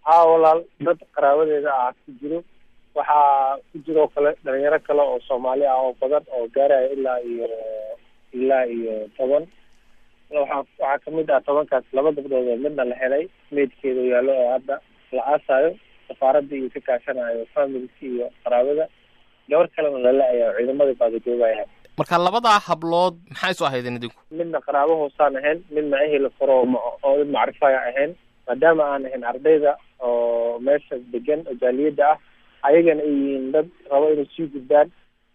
haa walaal dad qaraabadeeda ah ku jiro waxaa ku jiroo kale dhalinyaro kale oo soomaali ah oo badan oo gaaraya ilaa iyo ilaa iyo toban waxaa waxaa kamid ah tobankaas laba gabdhood oo midna la helay meydkeeda yaallo oo hadda la aasayo safaaradda iyo ka kaashanayo familka iyo qaraabada gabar kalena la la-aya oo ciidamadii baadajoogaya marka labadaa hablood maxay isu ahaydeen idinku midna qaraabo hoosaan ahayn midna ehel faro oo mid macrifaya ahayn maadaama aan ahayn ardayda oo meesha degan oo jaaliyadda ah ayagana ay yihiin dad rabo inay sii gudbaan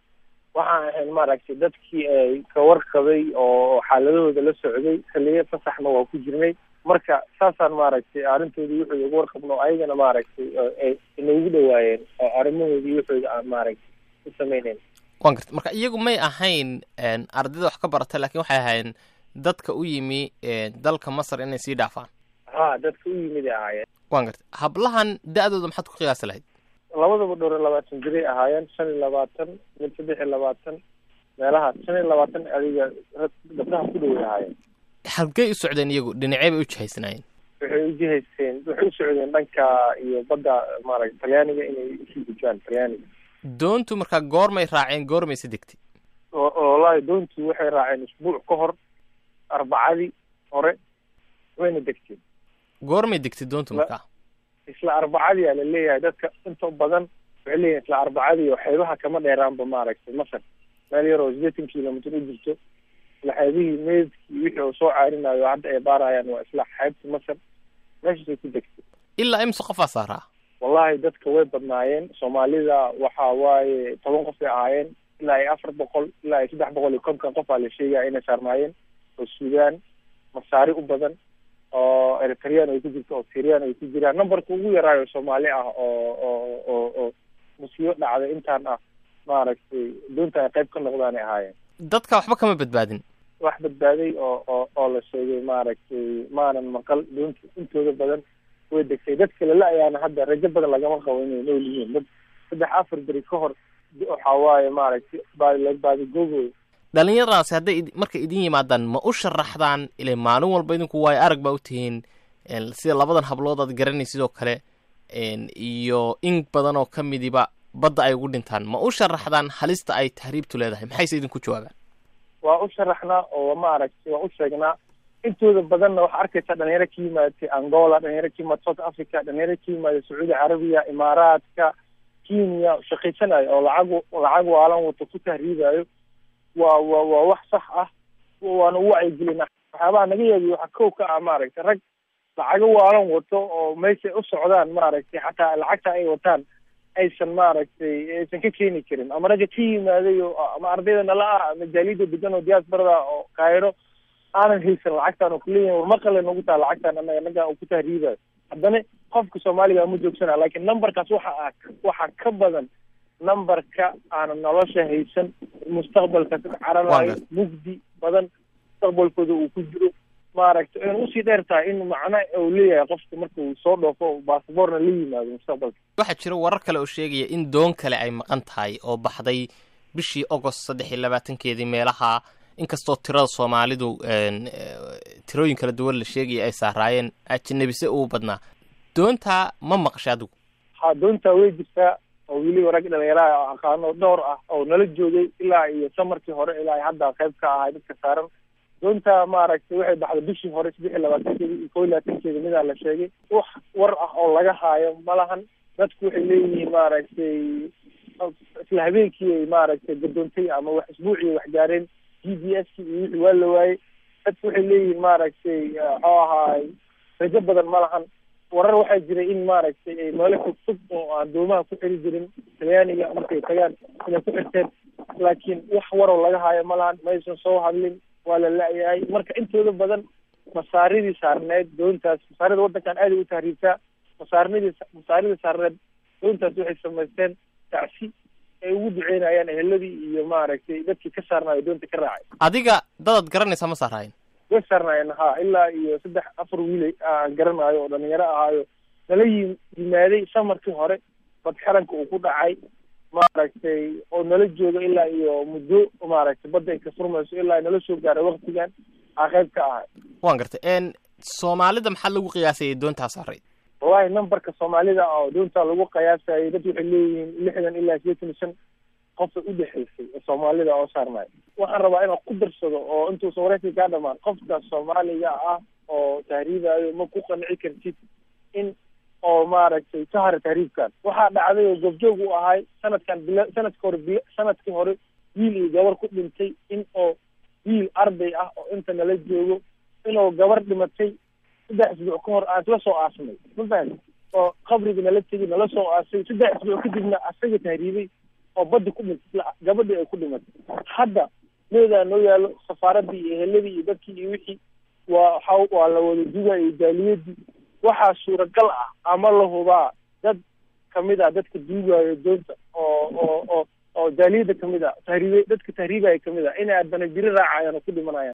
waxaan ahayn maaragtay dadkii ay ka warqabay oo xaaladahooda la socday xiliyo fasaxna waa ku jirnay marka saasaan maaragtay arrintoodii wuxuu uga warqabno ayagana maaragtay ay inoogu dhawaayeen oo arrimahoodii wuxooda aan maaragtay u sameyneyn wan garta marka iyagu may ahayn ardayda wax ka barata lakin waxay ahayn dadka u yimi dalka masar inay sii dhaafaan ha dadka u yimid ay ahaayeen wan garta hablahan da-dooda maxaad ku qiyaasi lahayd labadaba dhowr iyo labaatan jiray ahaayeen shan iyo labaatan mid saddex iyo labaatan meelahaas shan iyo labaatan adiga gabdhaha ku dhoway ahaayeen halkey u socdeen iyagu dhinacey bay u jihaysanaayeen waxay ujihaysteen waxay u socdeen dhanka iyo badda maaragta talyaaniga inay usii gujaan talyaaniga doontu markaa goormay raaceen goormayse degtay wallaahi doontu waxay raaceen isbuuc ka hor arbacadii hore wayna degteen goormay degtay doontu markaa isla arbacadii aa la leeyahay dadka inta badan waxay leeyihin isla arbacadii oo xeebaha kama dheeraanba maaragtay masar meel yar oo sideetan kilomitr u jirto isla xeebihii meydkii wixii uu soo caarinayo hadda ay baarayaan waa isla xeebta masar meeshaasay ku degtay ilaa imse qofaa saaraa wallahi dadka way badnaayeen soomaalida waxa waaye toban qof ay ahaayeen ilaa iyo afar boqol ilaa iyo saddex boqol iyo konton qof aa la sheegaya inay saarnaayeen oo suudaan masaari u badan oo eritreyaan ay ku jirto oo syrian ay ku jiraan numberka ugu yaraayo soomaali ah oo oo oo oo musiibo dhacday intaan ah maaragtay doonta ay qayb ka noqdaan ay ahaayeen dadka waxba kama badbaadin wax badbaaday oo oo oo la sheegay maaragtay maanan maqal doonta intooda badan way degtay dadka lala ayaana hadda rajo badan lagama qabo inay nool yihiin dad saddex afar beri ka hor waxa waaye maaragtay baadi baadigoogoy dhalinyaradaasi hadday markay idin yimaadaan ma u sharaxdaan ilay maalin walba idinku waayo arag baa u tihiin sida labadan hablood aad garanay sidoo kale iyo in badan oo ka midiba badda ay ugu dhintaan ma u sharaxdaan halista ay tahriibtu leedahay maxayse idinku jawaabaan waa u sharaxnaa oo maaragtay waa u sheegnaa intooda badanna waxaa arkaysa dhalinyaro ka yimaatay angola dhalinyaro ka yimaada south africa dhalinyaro ka yimaada sacuudi carabiya imaaraadka kenya shaqaysanayo oo lacag lacag waalan wato ku tahriibayo waa wa waa wax sax ah waana u wacyigelina waxyaabaha naga yeebiy waxaa kow ka ah maaragtay rag lacago waalan wato oo meeshay u socdaan maaragtay xataa lacagta ay wataan aysan maaragtay aysan ka keeni karin ama ragga ka yimaaday oo ama ardayda nala ah ama jaaliyada degan oo diaasbarada oo kaayro aanan haysan lacagtaan oo kuleeyahin war maqale nagu taha lacagtaan anaga naga uu ku tahriibayo haddana qofka soomaaliga ma joogsana lakin numberkaas waxa ah waxaa ka badan numberka aanan nolosha haysan mustaqbalka ka cararayo mugdi badan mustaqbalkooda uu ku jiro maaragtay ayna usii dheer tahay in macno uu leeyahay qofka marka uu soo dhoofo basaborna la yimaado mustaqbalka waxaa jira warar kale oo sheegaya in doon kale ay maqan tahay oo baxday bishii agost saddex iyo labaatankeedii meelaha inkastoo tirada soomaalidu tirooyin kala duwan la sheegaya ay saaraayeen ajnabise uu badnaa doontaa ma maqashay adigu ha doontaa way jirtaa oo weliba rag dhalinyaraha aqaano dhowr ah oo nala joogay ilaa iyo samarkii hore ilaa hadda qayb ka ahay dadka saaran doonta maaragtay waxay baxday bishii hore saddex iyo labaatankeeda iyo kow iyo labaatankeeda midaa la sheegay wax war ah oo laga haayo ma lahan dadku waxay leeyihiin maaragtay isla habeenkii ay maaragtay gadoontay ama wax isbuucii wax gaareen g d s iyo wixii waa la waayey dadku waxay leeyihiin maaragtay muxuu ahaay rajo badan ma lahan warar waxaa jiray in maaragtay ay meelo fog fog oo aan doomaha ku xiri jirin talyaaniga markay tagaan inay ku xirteen laakiin wax waroo laga haayo ma lahan maysan soo hadlin waa la la-yahay marka intooda badan masaaridii saarneed doontaas masaarida waddankan aaday u tahriibtaa masaarinadii masaaridii saarneed doontaas waxay samaysteen tacsi ay ugu duceynayaan eheladii iyo maaragtay dadkii ka saarnaayo doonta ka raacay adiga dadaad garanaysaa ma saaraayen way saarnaayeen ha ilaa iyo saddex afar wiilay aan garanaayo oo dhalinyaro ahaayo nala yi yimaaday samarkii hore badxaranka uu ku dhacay maaragtay oo nala jooga ilaa iyo muddo maaragtay badda ay ka furmayso ilaa nala soo gaaray waktigan aa qayb ka ahay waan gartay soomaalida maxaa lagu qiyaasayay doontaa saaray wallahi numberka soomaalida oo doonta lagu qiyaasayay dad waxay leeyihiin lixdan ilaa sideetan iyo shan qofa udhexaysay oo soomaalida oo saarnay waxaan rabaa inaan ku darsado oo intuusan wareysi kaa dhamaan qofka soomaaliga ah oo tahriibayo ma ku qanci kartid in oo maaragtay ka hara tahriibkan waxaa dhacday oo goobjoog u ahay sanadkan bila sanadka hore bil sanadkii hore wiil iyo gabar ku dhintay in oo wiil arday ah oo inta nala joogo inuu gabar dhimatay saddex isbuuc ka hor aan isla soo aasnay ma fahamti oo qabriga nala tegi nala soo aasay saddex isbuuc kadibna asaga tahriibay oo badda ku dhintay gabadhii ay ku dhimatay hadda meedaa noo yaalo safaaradii iyo eheladii iyo dadkii iyo wixii waa waxa waa la wada duga iyo jaaliyadii waxaa suuragal ah ama la hubaa dad kamid ah dadka duugayo doonta oo oo oo oo jaaliyada kamid ah tahriibe dadka tahriibaya kamid ah inay adana biri raacayaan oo ku dhimanayaan